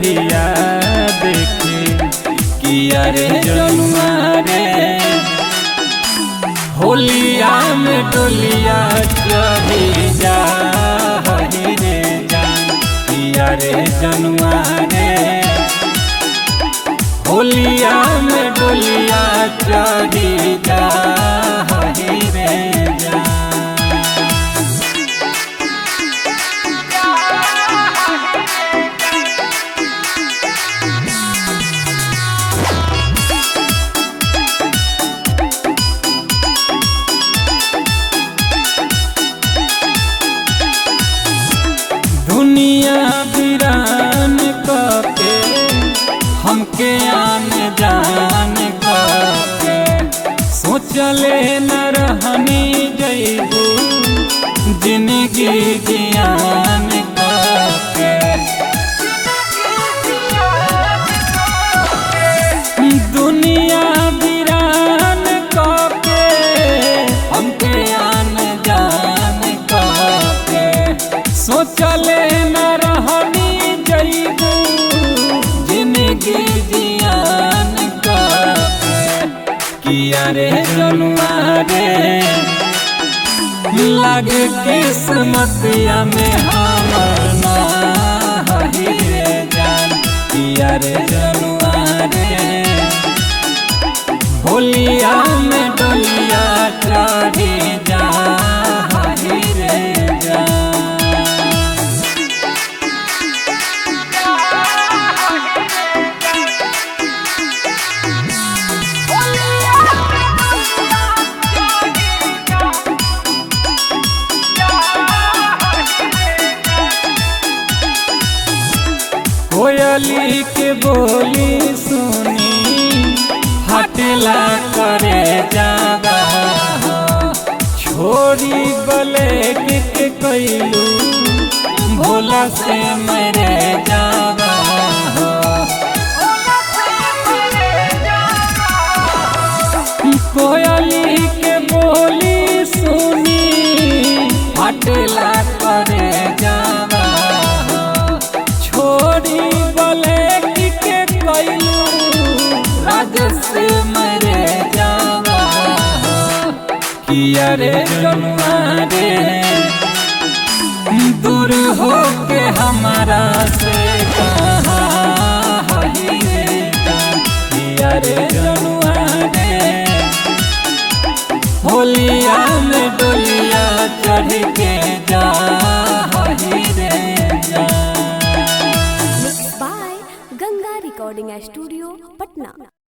नजरिया देखे किया रे जनुआ रे होलिया में डोलिया चढ़ी जा हरी रे जान किया रे जनुआ रे होलिया में डोलिया चढ़ी जा हरी रे जान दुनिया वीरान कके हमके आन जान कके सोचले न रहनी जैबू जिंदगी जियान कके दुनिया वीरान कके हमके आन जान कके सोचले न रहनी जैबू जिंदगी जियान कके किया रे जनुआ रे लग किस्मतिया में हमर ना हही रे जान किया रे जनुआ रे होलिया में डोलिया चढ़ी जा हरी रे जान कोयली के बोली सुनी हटला करे जागा छोरी गले के कैलू भोला से मरे जागा कोयली के बोली सुनी हटला करे जागा छोड़ी बोले कि के कैलू राजस मरे जावा किया रे जनुआ रे दूर हो के हमारा से कहा हही रे जान किया रे जनुआ रे होलिया में डोलिया चढ़ के जा हही रे जान Mixed by Ganga Recording Studio, Patna.